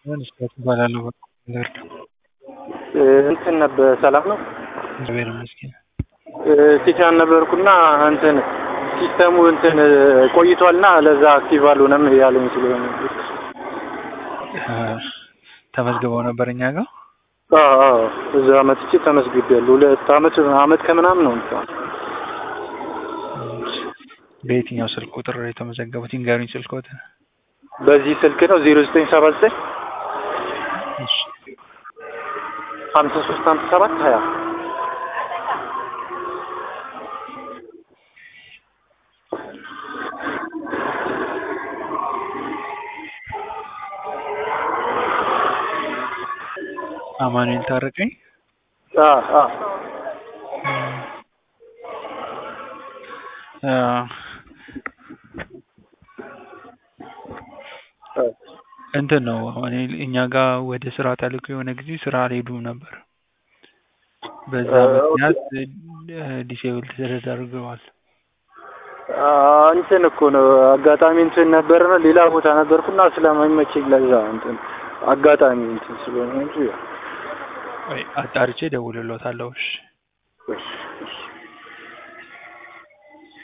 መስራት እባላለሁ። በርድ እንትን ነበር ሰላም ነው። እግዚአብሔር ይመስገን። ቲቻን ነበርኩና እንትን ሲስተሙ እንትን ቆይቷልና ለዛ አክቲቭ አልሆነም ያለኝ ስለሆነ ተመዝግበው ነበር እኛ ጋር አዎ አዎ እዛ መጥቼ ተመዝግቤያለሁ። ሁለት አመት አመት ከምናምን ነው እንትን በየትኛው ስልክ ቁጥር የተመዘገቡት ይንገሩኝ። ስልክዎት? በዚህ ስልክ ነው ዜሮ ዘጠኝ ሰባ ዘጠኝ ሀምሳ ሶስት ሀምሳ ሰባት ሀያ አማኑኤል ታረቀኝ። እንትን ነው አሁን እኛ ጋር ወደ ስራ ተልኮ የሆነ ጊዜ ስራ አልሄዱም ነበር። በዛ ምክንያት ዲሴብል ተደርገዋል። እንትን እኮ ነው አጋጣሚ እንትን ነበር ነው ሌላ ቦታ ነበርኩና ስለማይመቸኝ ለዛ እንትን አጋጣሚ እንትን ስለሆነ እንጂ ወይ አጣርቼ እደውልልዎታለሁ። እሺ